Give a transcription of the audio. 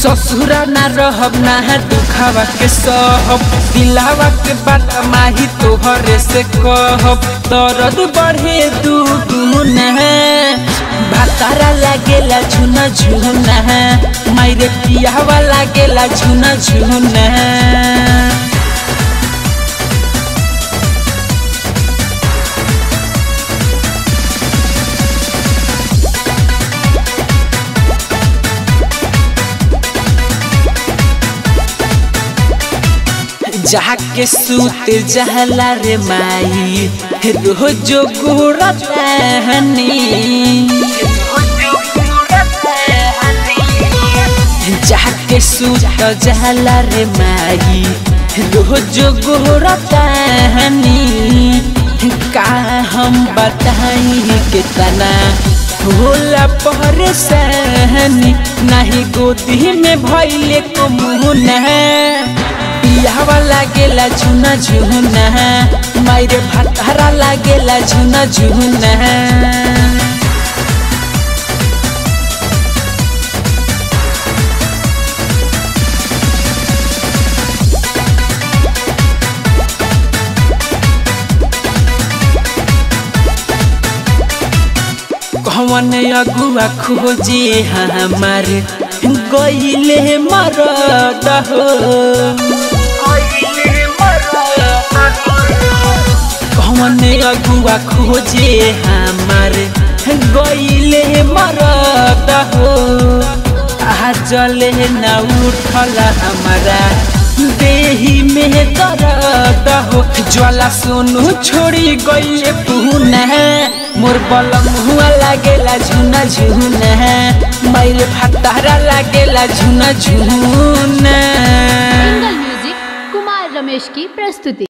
ससुरा ना रहब ना है दुखावा के सहब दिलावा के बात माही तोहरे से कहब दर्द बढ़े दू गुना भातारा लागेला झुना झुना मायरे पियावा लागेला झुना झुना जाके सूत जहला रे माई रोज गोरतानी जाके सूत जहला रे माई रोज गोरतानी का हम बताई कितना होला परेशानी नहीं गोदी में भैले को मुँह पियावा लागेला झुना झुना मायरे भातारा लागेला झुना झुना कौन अगुआ खोजे हमार गईले मरद हो कौन अगुआ खोजे हमार गईले मरद हो आजले न उठल हमारा देही में दर्द हो ज्वाला सोनू छोड़ी गईले पुना मोर बलम हुआ लागेला झुना झुना मैल फतारा लागेला झुना झुना सिंगल म्यूजिक कुमार रमेश की प्रस्तुति